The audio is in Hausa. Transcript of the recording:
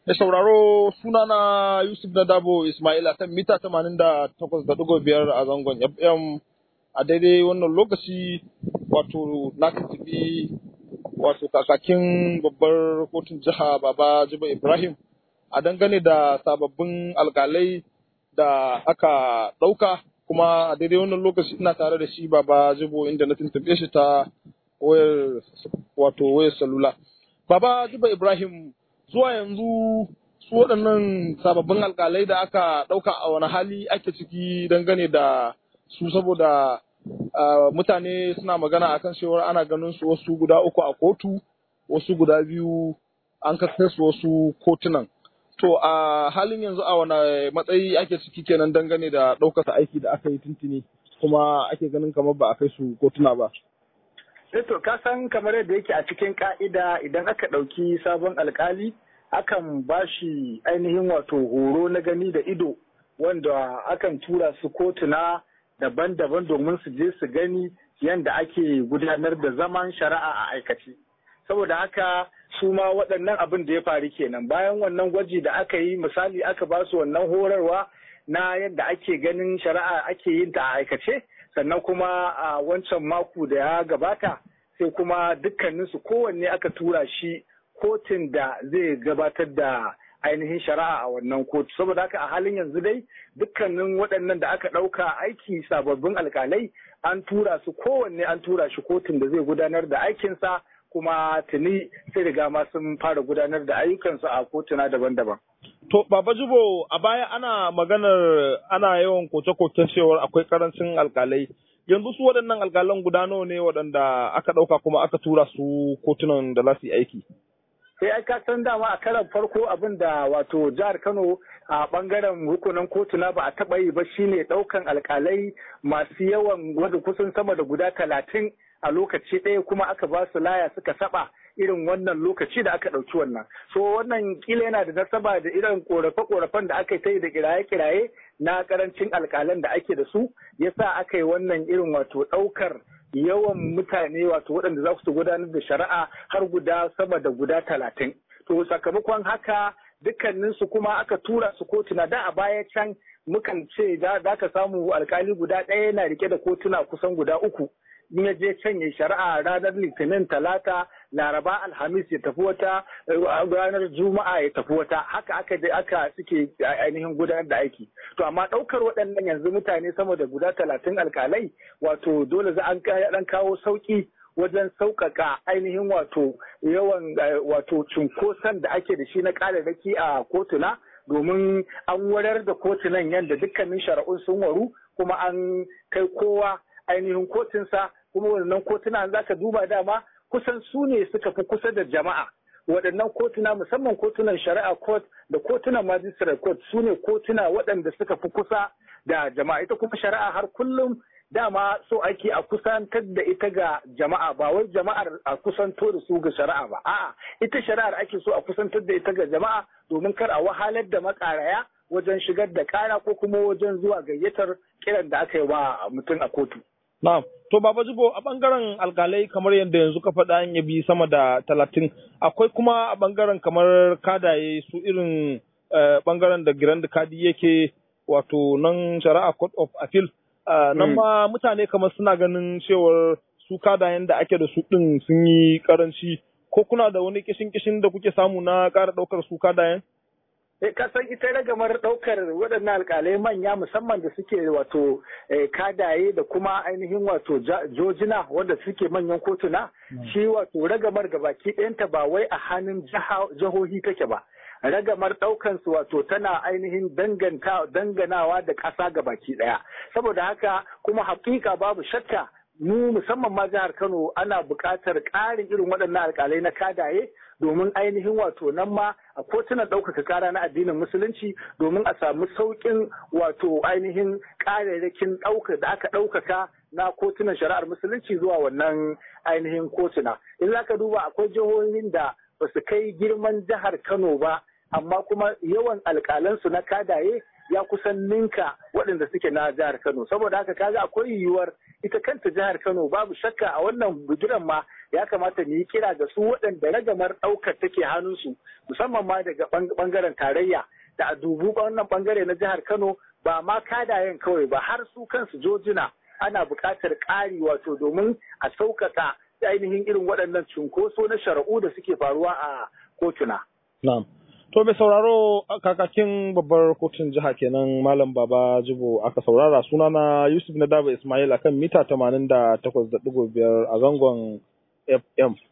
Da sauraro sunana Yusuf Nadabo Ismaila kan mita 88.5 a zangon FM a daidai wannan lokaci wato na tafi wato kakakin babbar kotun jiha Baba Jibo Ibrahim a dangane da sababbin alkalai da aka ɗauka kuma a daidai wannan lokaci ina tare da shi Baba Jibo inda na tuntuɓe shi ta wayar wato wayar salula. Baba Jibo Ibrahim zuwa yanzu su waɗannan sababbin alkalai da aka ɗauka a wani hali ake ciki dangane da su saboda mutane suna magana akan cewar ana ganin su wasu guda uku a kotu wasu guda biyu an kasar su wasu kotunan to a halin yanzu a wani matsayi ake ciki kenan dangane da ɗaukar aiki da aka yi tuntuni kuma ake ganin kamar ba a kai su kotuna ba to ka san kamar yadda yake a cikin ka'ida idan aka ɗauki sabon alkali akan ba shi ainihin wato horo na gani da ido wanda akan tura su kotuna daban-daban domin su je su gani yadda ake gudanar da zaman shari'a a aikace. Saboda haka su ma waɗannan abin da ya faru kenan bayan wannan gwaji da aka yi misali aka ba su wannan horarwa na yadda ake ganin shari'a ake yin ta a aikace sannan kuma a wancan mako da ya gabata sai kuma dukkaninsu kowanne aka tura shi kotun da zai gabatar da ainihin shari'a a wannan kotu saboda haka a halin yanzu dai dukkanin waɗannan da aka ɗauka aiki sababbin alkalai an tura su kowanne an tura shi kotun da zai gudanar da aikinsa kuma tuni sai riga ma sun fara gudanar da ayyukansu a kotuna daban-daban. To, Baba Jibo, a baya ana maganar ana yawan koke-koken cewar akwai karancin alkalai. Yanzu su waɗannan alkalan guda nawa ne waɗanda aka ɗauka kuma aka tura su kotunan da za su yi aiki? sai ai ka san dama a karan farko abin da wato jihar Kano a bangaren hukunan kotuna ba a taba yi ba shine daukan alkalai masu yawan wadda kusan sama da guda talatin a lokaci ɗaya kuma aka ba su laya suka saba irin wannan lokaci da aka ɗauki wannan so wannan kila yana da nasaba da irin korafe-korafen da aka yi da kiraye-kiraye na karancin alkalan da ake da su yasa aka yi wannan irin wato ɗaukar yawan mutane wato waɗanda za su gudanar da shari'a har guda sama da guda talatin. To sakamakon haka dukkaninsu kuma aka tura su kotuna da a baya can mukan ce da ka samu alkali guda ɗaya yana rike da kotuna kusan guda uku. in ya je can ya shari'a ranar litinin talata laraba alhamis ya tafi wata ranar juma'a ya tafi wata haka aka aka suke ainihin gudanar da aiki to amma ɗaukar waɗannan yanzu mutane sama da guda talatin alkalai wato dole za an ɗan kawo sauƙi wajen sauƙaƙa ainihin wato yawan wato cunkoson da ake da shi na ƙararraki a kotuna domin an warar da kotunan yadda dukkanin shari'un sun waru kuma an kai kowa ainihin kotunsa kuma wannan kotuna za ka duba dama kusan su ne suka fi kusa da jama'a waɗannan kotuna musamman kotunan shari'a court da kotunan magistrate court su ne kotuna waɗanda suka fi kusa da jama'a ita kuma shari'a har kullum dama so ake a kusantar da ita ga jama'a ba wai jama'ar a kusanto da su ga shari'a ba a'a ita shari'ar ake so a kusantar da ita ga jama'a domin kar a wahalar da makaraya wajen shigar da kara ko kuma wajen zuwa gayyatar kiran da aka yi wa mutum a kotu Na'am. To Baba Jibo a bangaren alkalai kamar yadda yanzu ka faɗa an yabi sama da talatin akwai kuma a bangaren kamar kadaye su irin bangaren da Grand Kadi yake wato nan shari'a Court of Appeal. Nan ma mutane kamar suna ganin cewar su kadayen da ake da su ɗin sun yi karanci ko kuna da wani kishin kishin da kuke samu na ƙara ɗaukar su kadayen? ka san ita ragamar ɗaukar waɗannan alƙalai manya musamman da suke wato kadaye da kuma ainihin wato jojina wanda suke manyan kotuna shi wato ragamar gabaki ɗayanta ba wai a hannun jihohi take ba ragamar ɗaukansu wato tana ainihin danganawa da ƙasa gabaki ɗaya saboda haka kuma haƙiƙa babu shakka mu musamman ma jihar Kano ana buƙatar ƙarin irin waɗannan alƙalai na kadaye domin ainihin wato nan ma a kotunan ɗaukaka kara na addinin musulunci domin a samu sauƙin wato ainihin ƙararrakin ɗauka da aka ɗaukaka na kotunan shari'ar musulunci zuwa wannan ainihin kotuna. In za ka duba akwai jihohin da ba su kai girman jihar Kano ba amma kuma yawan alƙalansu na kadaye ya kusan ninka waɗanda suke na jihar Kano saboda haka kaga akwai yiwuwar ita kanta jihar Kano babu shakka a wannan bigiran ma ya kamata mu yi kira ga su waɗanda ragamar ɗaukar take hannunsu musamman ma daga ɓangaren tarayya da a dubu wannan ɓangare na jihar Kano ba ma kadayen kawai ba har su kansu jojina ana buƙatar ƙari wato domin a sauƙaƙa ainihin irin waɗannan cunkoso na shari'u da suke faruwa a kotuna. Na'am. To mai sauraro kakakin babbar kotun jiha kenan Malam Baba Jibo aka saurara sunana Yusuf Nadaba Ismail akan mita 88.5 a zangon FM.